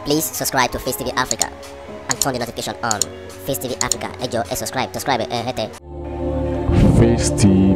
Please subscribe to Face TV Africa and turn the notification on. Face TV Africa, ẹ jọ̀ọ́ ẹ subscribe, subscribe ẹ hẹ́tẹ̀. Face TV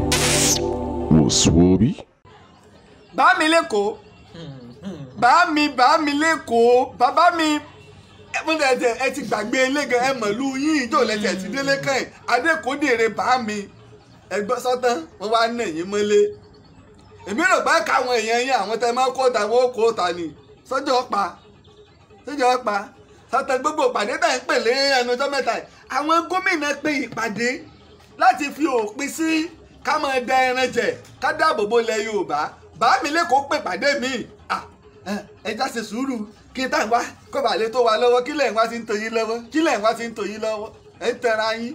wòsùwòbí. bá mi lẹ́kọ̀ọ́ bá mi bá mi lẹ́kọ̀ọ́ bàbá mi ẹ mo tẹ̀ tẹ̀ ẹ ti gbàgbé elégan ẹ mọ̀lú yín ìjọ lẹ́tẹ̀ ti délé kàn ẹ̀ adékòdèrè bá mi ẹgbọ́n sọ́tán wọ́n wá nà yín mọ́lé èmi rò pé káwọn èèyàn yín àwọn tẹ máa kó ta wọn ó kó ta ni sọ́jọ́ pa sọ́jọ́ pa sọ́tán gbogbo ìpàdé tá ń pèlè ẹnu ọjọ́ mẹ́ta yìí àwọn gómìnà pe ìpàdé láti fi òpin sí ká máa da ẹran jẹ ká dáàbò bo ilẹ̀ Yorùbá bá mi lẹ́kọ̀ọ́ pè pàdé mi Ah, eh, ẹ já ṣe sùúrù kí n tá n wá kó bàa lè tó wa lọ́wọ́ kí lẹ́yìn wá ti ń tò yín lọ́wọ́ kí lẹ́yìn wá ti ń tò yín lọ́wọ́ ẹ ń tẹra yín.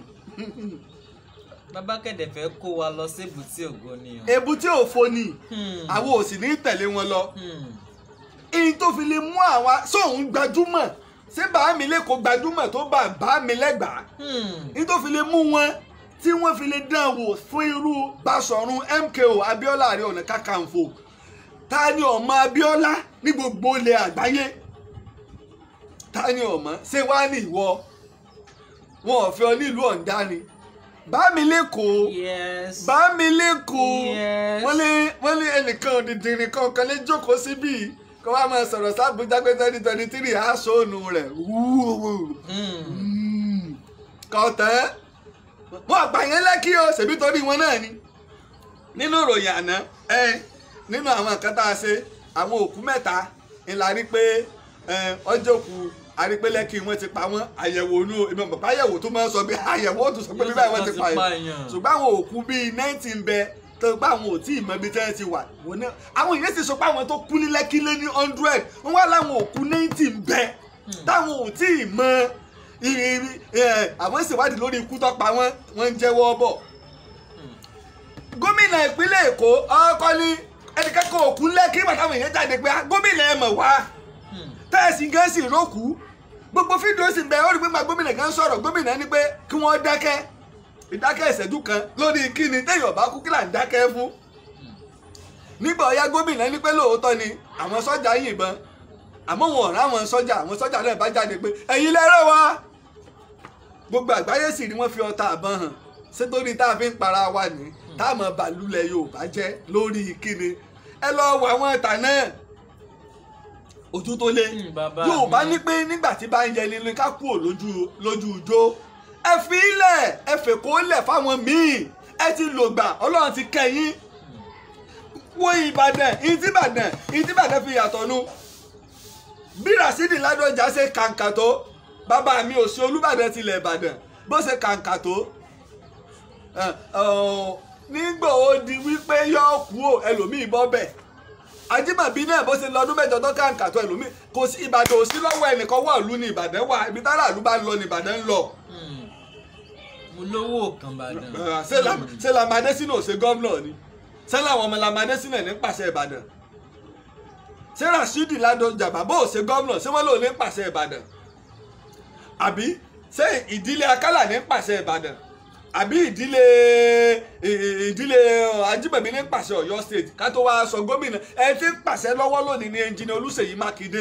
bàbá kẹ̀dẹ̀ fẹ́ kó wa lọ sí èbúté ògo ni o. èbúté òfo ni Hmm. àwọn ò sì ní tẹ̀lé wọn lọ Hmm. èyí tó fi lè mú àwa sóun gbajúmọ̀ ṣé bá mi lẹ́kọ̀ọ́ gbajúmọ̀ tó bá bá mi lẹ́gbàá Hmm. èyí tó fi lè mú wọn tí wọ́n fi lè dán wò fún irú Basọ̀run MKO Abíọ́lá Ààrẹ Ọ̀nà Kakanfò ta ni ọmọ Abíọ́lá ní gbogbo ilẹ̀ àgbáyé ta ni ọmọ ṣé wàá ní ìwọ wọn ò fẹ́ ọ nílùú ọ̀ǹdarin bá mi lẹ́kọ̀ọ́ yes. bá mi lẹ́kọ̀ọ́ Yes. wọ́n lé wọ́n lé ẹnìkan òdìdìrín kan kan lè jókòó síbí kó wá máa sọ̀rọ̀ sábùjá pé twenty twenty three aṣọ ònù rẹ̀ wúwo Hmm. kọ̀tán wọ́n àgbà yẹn lẹ́kí o ṣèbí torí wọn náà ni nínú ìròyìn àná ẹ nínú àwọn nǹkan tá a ṣe àwọn òkú mẹ́ta ńlá rí pé ẹ, ọjọ́ òkú àrípé lẹ́kí wọ́n ti pa wọ́n àyẹ̀wò inú ìmọ̀ bàbá àyẹ̀wò tó máa ń sọ bí àyẹ̀wò ó tún sọ pé bí báyìí wọ́n ti pa yẹn ṣùgbọ́n àwọn òkú bíi ninety ń bẹ tó gbá àwọn ò tí ì mọ ibi tí wọ́n ti wà wọ́n náà àwọn èèyàn sì sọ pé àwọn tó kú ní lẹ́kí lé ní hundred wọ́n wá láwọn òkú ninety ń bẹ táwọn ò tí ì mọ ìrírí ẹ̀, àwọn ìṣèwádìí lórí ikú tó pa wọ́n wọ́n ń jẹ́wọ́ bọ̀ gómìnà ìpínlẹ̀ èkó ọkọ ní ẹnìkẹ́kọ̀ọ́ òkú lẹ́kí bàtàwọn èèyàn jáde pé "Ah, gómìnà ẹ̀ mọ̀ wá tẹ́ẹ̀sì gan sì rókù gbogbo fídíò sì ń bẹ ó rí pé máa gómìnà gan sọ̀rọ̀ gómìnà ní pé kí wọ́n dákẹ́ ìdákẹ́ ìṣẹ́jú kan lórí kíni téèyàn bá kú kí là ń dákẹ́ fún nígbà ọ̀yá gómìnà ní pé lóòótọ́ ni àwọn sọ́jà yìnbọn àmọ́ wọn ò ráwọn sọ́jà àwọn sọ́jà náà bá jáde pé ẹ̀yin lẹ́rọ̀ wa gbogbo àgbáyé sì ni wọ́n fi ọta àbọn hàn sétórí tá a fi ń para wa ní táàmù bàlúlẹ̀ yorùbá jẹ́ lórí kíni ẹ lọ wọ àwọn ìta náà ojú tó lé Hmm, bàbá yorùbá mi. ní pé nígbà tí bá ń yẹ nínú ká kúrò lójú lójú ijó ẹ fi ilẹ̀ ẹ fèkó lẹ̀ fáwọn míì ẹ ti lògbà ọlọ́run ti kẹ́yìn wo ìbàdàn ìtìbàdàn ìtìbàdàn fi yàtọ̀ nu bí rasidi ládọjà ṣe kàǹkà tó bàbá mi ò sí olúbàdàn tilẹ̀ ìbàdàn bó ṣe kàǹkà tó ẹ, ọ, nígbà ó di wípé yóò kú ò ẹlòmíì bọ́ bẹ̀ ajímọ̀bí náà bó ṣe lọ́dún mẹ́jọ tó kàǹkà tó ẹlòmíì kò sí ìbàdàn ò sí lọ́wọ́ ẹnìkan wà lù ní ìbàdàn wà ibi tára àlù bá ń lọ ní ìbàdàn ń lọ Hmm. mo lówó kan bàdàn. Ẹ, ṣé Lam- ṣé Lamade sínú ò ṣe gọ́vnọ̀ ni ṣé làwọn ọmọ Lamade sínú ẹ̀ ní pàṣẹ ìbàdàn ṣé rasidi ládọjà bàbá ò ṣe gọ́vnọ̀ ṣé wọ́n lò ní pàṣẹ ìbàdàn àbí ṣé ìdílé akálà ní pàṣẹ ìbàdàn àbí ìdílé ì- ì- ìdílé ajímọ̀bí ní pàṣẹ ọ̀yọ́ state ká tó wáá sọ gómìnà ẹ ti ń pàṣẹ lọ́wọ́ lónìí ní ẹnjìnì olúṣèyí mákindé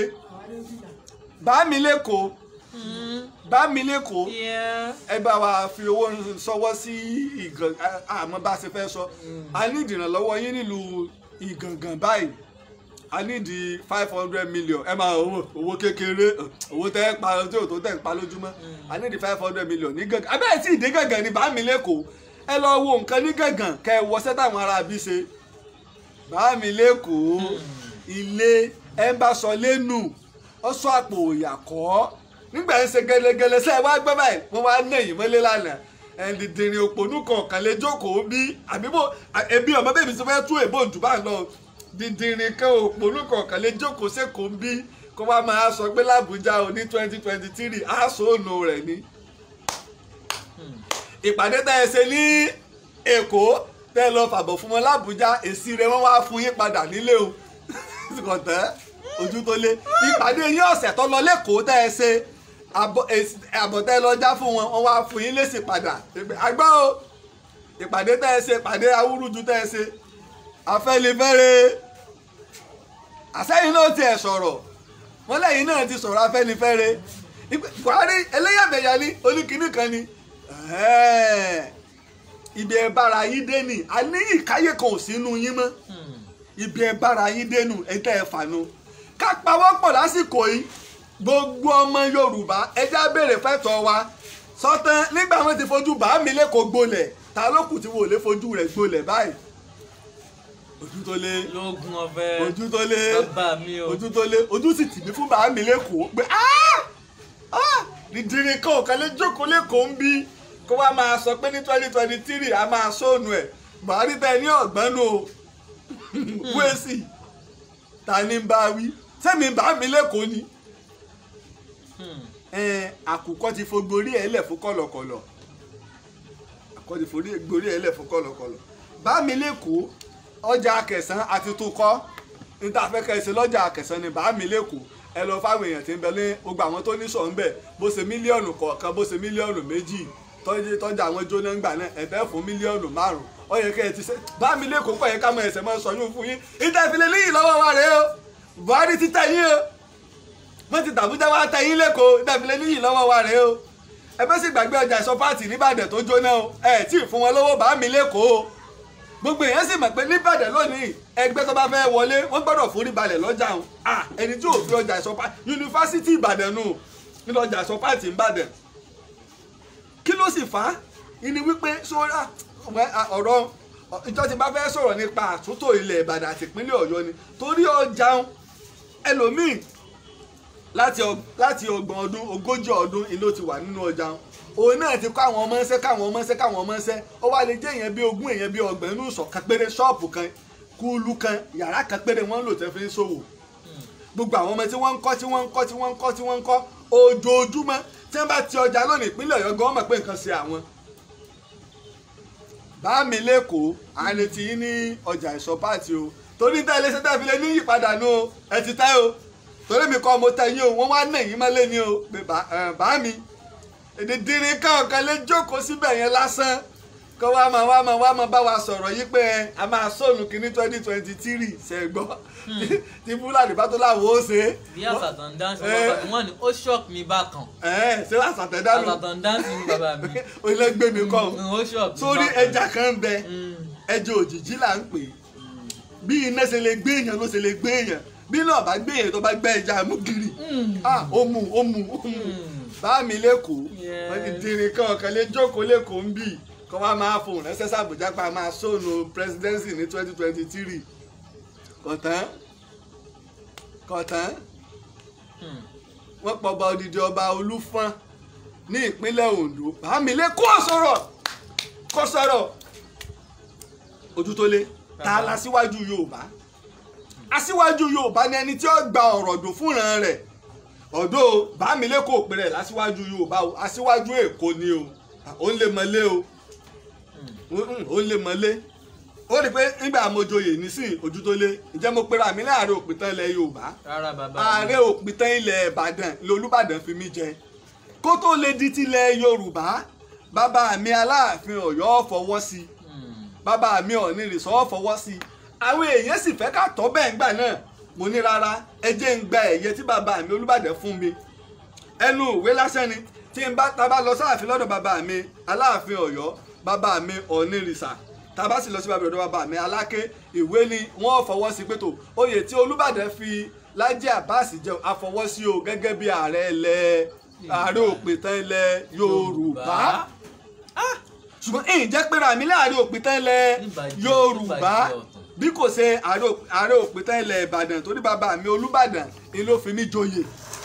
bá mi lẹ́kọ̀ọ́ Hmm. bá mi lẹ́kọ̀ọ́ Yeah. ẹ bá wa fi owó sọwọ́ sí ìgàn àmọ́ bá a ṣe fẹ́ sọ a ní ìdìrànlọ́wọ́ yín nílùú ìgàngàn báyìí a ní di five hundred million ẹ máa owó owó kékeré owó tẹ́ ẹ pa tí ò tó tẹ̀ ń pa lójúmọ́ a ní di five hundred million ní gàngàn abẹ́rẹ́ tí ìdí gàngàn ni bá mi lẹ́kọ̀ọ́ ẹ lọ wo nǹkan ní gàngàn kẹ́ ẹ wọṣẹ́ táwọn ará bí ṣe bá mi lẹ́kọ̀ọ́ ilé ẹ ń bá sọ lẹ́nu ọ sọ àpò òyàkọ́ nígbà ń ṣe gẹlẹgẹlẹ sẹ wá gbẹ báyìí wọn wá ná èyí mọ́lẹ̀ lánàá ẹnìdìrín òpònú kọ̀ọ̀kan lè jókòó bí àbíbò ẹbí ọmọ bẹ́ẹ̀ mi sọ fẹ́ tú èbó ǹdùbà lọ dìndìrín kan òpònú kọ̀ọ̀kan lè jókòó sẹ́kọ̀ọ́ bí kó wá máa sọ pé làbújá o ní twenty twenty three aṣọ ònà rẹ̀ ni. ìpàdé tẹ́ ẹ ṣe ní èkó tẹ́ ẹ lọ fàbọ̀ fún wọn làbújá èsì rẹ̀ wọ́n wá fún yín padà nílé o kọ̀tẹ́ ojú tó lé ìpàdé yín ọ̀sẹ̀ tó lọ lẹ́kọ̀ọ́ tẹ́ ẹ ṣe àbọ̀- èsì- àbọ̀tẹ́ lọ já fún wọn wọ́n wá fún yín lésì padà àgbọ̀ o ìpàdé tẹ́ ẹ ṣe ìpàdé awúrúju tẹ́ ẹ ṣe afẹ́nifẹ́re àsẹ́yìn náà tiẹ̀ sọ̀rọ̀ wọ́n lẹ́yìn náà ti sọ̀rọ̀ afẹ́nifẹ́re Ìpè- Buhari ẹlẹ́yàmẹ̀yà ni oníkìíní kan ni Ẹ̀ẹ́, ibi ẹ bára yín dé nì a ní ìkáyé kan ò sínú yín mọ́ ibi ẹ bára yín dé nù ẹ tẹ́ ẹ fànú ká pawọ́pọ̀ lásìkò yìí gbogbo ọmọ Yorùbá ẹjẹ́ á béèrè fẹ́tọ̀ wa sọtán nígbà wọn ti fojú bá mi lẹ́kọ̀ọ́ gbolẹ̀ ta ló kù tí wò lè fojú rẹ̀ gbolẹ̀ báyìí ojú tó lé lóògùn ọ̀fẹ́ ojú tó lé bàbá mi o ojú tó lé ojú sì tì mí fún bàá mi lẹ́kọ̀ọ́ pé "Ah! Ah! dídìrín kan òkan lè jókòó lẹ́kọ̀ọ́ ń bí kó wá máa sọ pé ní twenty twenty three a máa sóònù ẹ̀ Buhari tẹ ní ọ̀gbọ́n nù o wéèsì ta ni ń bá wí sẹ́mi bàá mi lẹ́kọ̀ọ́ ni ẹn àkùkọ ti fo gborí ẹ lẹ fún kọlọkọlọ àkùkọ ti forí gborí ẹ lẹ fún kọlọkọlọ bá mi lẹkọọ ọjà akẹsàn àti tukọ níta fẹ́ kẹsẹ lọ́jà akẹsàn ni bá mi lẹkọọ ẹ lọ fáwọn èèyàn tí ń bẹ ní gbogbo àwọn tó ní sọ ń bẹ bó ṣe mílíọ̀nù kọ̀ọ̀kan bó ṣe mílíọ̀nù méjì tọ́jú tọ́jà àwọn jóná ń gbà náà ẹ̀fẹ́ fún mílíọ̀nù márùn ó yẹ kẹ́ ẹ ti ṣe bá mi lẹkọọ pọ̀ yẹ ká mọ ẹsẹ̀ mọ́ sọ yún fún yín ìtẹ̀fìlẹ̀ níyì lọ́wọ́ wa rèé o Buhari ti tẹ̀ yín o wọ́n ti tàbújá wá tẹ yín lẹ́kọ̀ọ́ ìdàbílẹ̀ níyì lọ́wọ́ wa rèé o ẹ bẹ́ sì gbàgbé ọjà ìsọpáàtì nìbàdàn tó jóná o ẹ tí ì fún wọn lówó bá mi lẹ́kọ̀ọ́ o gbogbo èèyàn sì mọ̀ pé nìbàdàn lónìí ẹgbẹ́ tó bá fẹ́ wọlé wọ́n gbọ́dọ̀ forí balẹ̀ lọ́jà o à ẹni tí ò fi ọjà ìsọpáàtì yunifásitì ìbàdàn nù nínú ọjà ìsọpáàtì ìbàdàn kí ló sì fà á ìní wípé sọ́ra ọ̀rọ̀ ìjọ tí bá fẹ́ sọ̀rọ̀ nípa àtúntò ilẹ̀ ìbàdàn àti ìpínlẹ̀ ọ̀yọ́ ni torí ọjà ẹlòmíì láti ọ- láti ọgbọ̀n ọdún ogójì ọdún ìlú ti wà nínú ọjà wọn. òun náà ti kọ́ àwọn ọmọ ẹsẹ́ káwọn ọmọ ẹsẹ́ káwọn ọmọ ẹsẹ́ ó wá lè jẹ́ èèyàn bí ogún èèyàn bí ọgbọ̀n inú ìsọ̀ kan péré ṣọ́ọ̀pù kan kúlú kan yàrá kan péré wọ́n ń lò tẹ́ fi ń ṣòwò gbogbo àwọn ọmọ tí wọ́n ń kọ́ tí wọ́n ń kọ́ tí wọ́n ń kọ́ tí wọ́n ń kọ́ ojoojúmọ́ tí wọ́n bá ti ọjà lónìí ìpínlẹ̀ ọ̀yọ́ gan mọ̀ pé nǹkan ṣe àwọn bá mi lẹ́kọ̀ọ́ àní ti yín ní ọjà ìsọ̀ páàtì o torí tẹ́ ilé iṣẹ́ tẹ́ fi lè ní ìyípadà nù o ẹ ti tẹ́ o torí mi kọ́ mo tẹ yín o wọ́n wá nà yín mọ́lé ni o pé bá- ẹ̀, bá mi èdè dírín káàkan lè jókòó síbẹ̀ yẹn lásán kó wá máa wá máa wá máa bá wa sọ̀rọ̀ yí pé ẹ, a máa sọ̀nù kínní twenty twenty three ṣẹ̀gbọ́ tí fúlàní bá tó láwo ó ṣe é bí àsàtàn dáńsì Eh. bàbá mi wọ́n ní ó shock mi bákan ẹ̀ ṣé àṣàtẹ̀dánù àsàtàn dáńsì ni bàbá mi ilé gbé mi kọ́ Mm, ó shock mi sórí bákan. ẹja kan ń bẹ Mm, ẹja òjìjí là ń pè é bí iná ṣe lè gbé èèyàn ló ṣe lè gbé èèyàn bí náà bá gbé èèyàn tó bá gbẹ ẹja mú gírì mm, ah ó mú ó mú ó mú mm. bá mi lẹ́kọ̀ọ́ Yes. wọ́n ti dirin kan ọ̀kan lè jókòó lẹ́kọ̀ọ́ ń bì kọ́ wá máa fòun rẹ́sẹ̀ sàbújá pa máa sóònù presidency ní twenty twenty three kọ̀tán kọ̀tán Hmm. wọ́n pọ̀ ọba odidi ọba olúfọ́n ní ìpínlẹ̀ Ondo bá mi lẹ́kọ̀ọ́ sọ̀rọ̀ kọ́ sọ̀rọ̀ ojú tó lé ta la síwájú Yorùbá aṣíwájú Yorùbá ni ẹni tí ó gba ọ̀rọ̀ dùn fúnran rẹ̀ ọ̀dọ́ bámilẹ́kọ̀ òpin rẹ̀ lásíwájú Yorùbá o aṣíwájú Èkó ni o ó ń lè mọ́lé o ó ń lè mọ́lé ó rí i pé nígbà mo joyè nísìn ojú tó lé ǹjẹ́ mo pera mi láàrin òpìtàn ilẹ̀ Yorùbá rárá bàbá ààrẹ òpìtàn ilẹ̀ Ìbàdàn lolúbàdàn fi mí jẹ kó tó lè di tilẹ̀ Yorùbá bàbá mi Aláàfin Ọ̀yọ́ fọwọ́ sí i Hmm. bàbá mi ò ní rìsọ́ fọwọ́ sí i àwọn èèyàn sì fẹ́ ká tọ́ bẹ́ẹ̀ ńgbà náà mo ní rárá ẹ jẹ́ ń gba ẹ̀yẹ tí bàbá mi Olúbàdàn fún mi ẹnu ìwé lásán ni tí n bá ta bá lọ sáàfin lọ́dọ̀ bàbá mi Aláàfin Ọ̀yọ́ bàbá mi Ọ̀nìrìsà tá a bá sì lọ sí bàbá ọ̀dọ̀ bàbá mi Aláké ìwé ni wọ́n fọwọ́ sí pé tó oyè tí Olúbàdàn fi Lájí Àbáàsì jẹun àfọwọ́sí o gẹ́gẹ́ bí ààrẹ ilẹ̀ ààrẹ òpìtàn ilẹ̀ Yorùbá ṣùgbọ́n èyí jẹ́ pé ràmí láàrin òpìtàn ilẹ̀ Níbàjẹ́, Yorùbá níbàjẹ́ ọ̀tọ̀. bí kò ṣe ààrẹ òp- ààrẹ òpìtàn ilẹ̀ Ìbàdàn torí bàbá mi Olúbàdàn ni ló fi mí joyè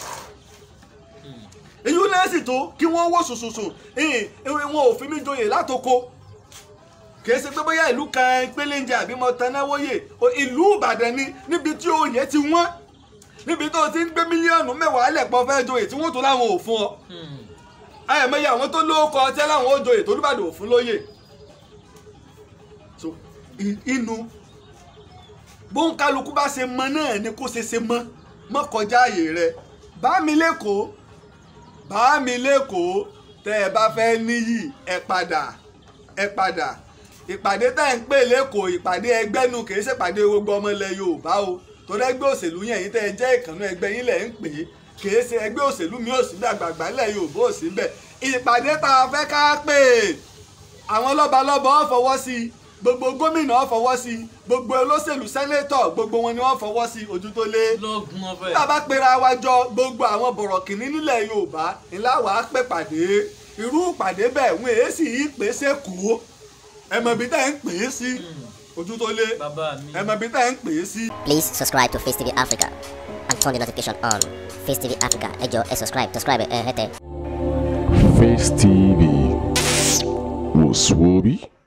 èyí náà sì tó kí wọ́n wò sùsùsùn wọn ò fi mí joyè látoko kì í ṣe pé bóyá ìlú kan pélénjẹ àbí mo tanáwóyè ìlú Ìbàdàn ni níbi tí oyè ti wọ́n níbi tó ti ń gbé mílíọ̀nù mẹ́wàá lẹ̀pọ̀ fẹ́ joyè tí wọ́n tó láwọn ò fún ọ Hmm. àyẹ̀mẹ́yẹ àwọn tó lóókọ ọtí láwọn ó joyè tó Olúbàdàn ò fún lóyè so i- inú bóńkálukú bá ṣe mọ náà ni kó ṣe ṣe mọ mọ kọjá àyè rẹ bá mi lẹ́kọ̀ọ́ bá mi lẹ́kọ̀ọ́ tẹ́ ẹ bá fẹ́ níyì ẹ padà ẹ padà ìpàdé tá ẹ̀ ń pè lẹ́kọ̀ọ́ ìpàdé ẹgbẹ́nu kì í ṣèpàdé gbogbo ọmọ ilẹ̀ Yorùbá o torí ẹgbẹ́ òṣèlú yẹn yìí tẹ́ ẹ jẹ́ ìkànnì ẹgbẹ́ yín lẹ̀ ń pè é kìí ṣe ẹgbẹ́ òṣèlú mi ò sí bẹ́ẹ̀ àgbààgbà ńlẹ̀ Yorùbá ò sí bẹ́ẹ̀ ìpàdé tá a fẹ́ ká pè é àwọn lọ́balọ́ba ọ̀ fọwọ́ sí i gbogbo gómìnà ọ̀ fọwọ́ sí i gbogbo olóṣèlú sẹ́nétọ̀ gbogbo wọn ni wọ́n fọwọ́ sí i ojú tó lé lọ́gùn ọ̀fẹ́. tá a bá pera wa jọ gbogbo àwọn bọ̀rọ̀kìnní nílẹ̀ Yorùbá ńlá wàá pè pàdé irú ìpàdé bẹ́ẹ̀ wọ́n èé sì í pè é sẹ́kọ̀ọ́ ẹ̀mọ̀ ibi tẹ́ ń pè é sí ojú tó lé bàbá mi. ẹ̀mọ̀ ibi tẹ́ ń pè é sí. Please subscribe to Face TV Africa and turn the notification on. Face TV Africa, ẹ jọ̀ọ́ ẹ subscribe, subscribe ẹ hẹ́tẹ̀. Face TV was Swoby.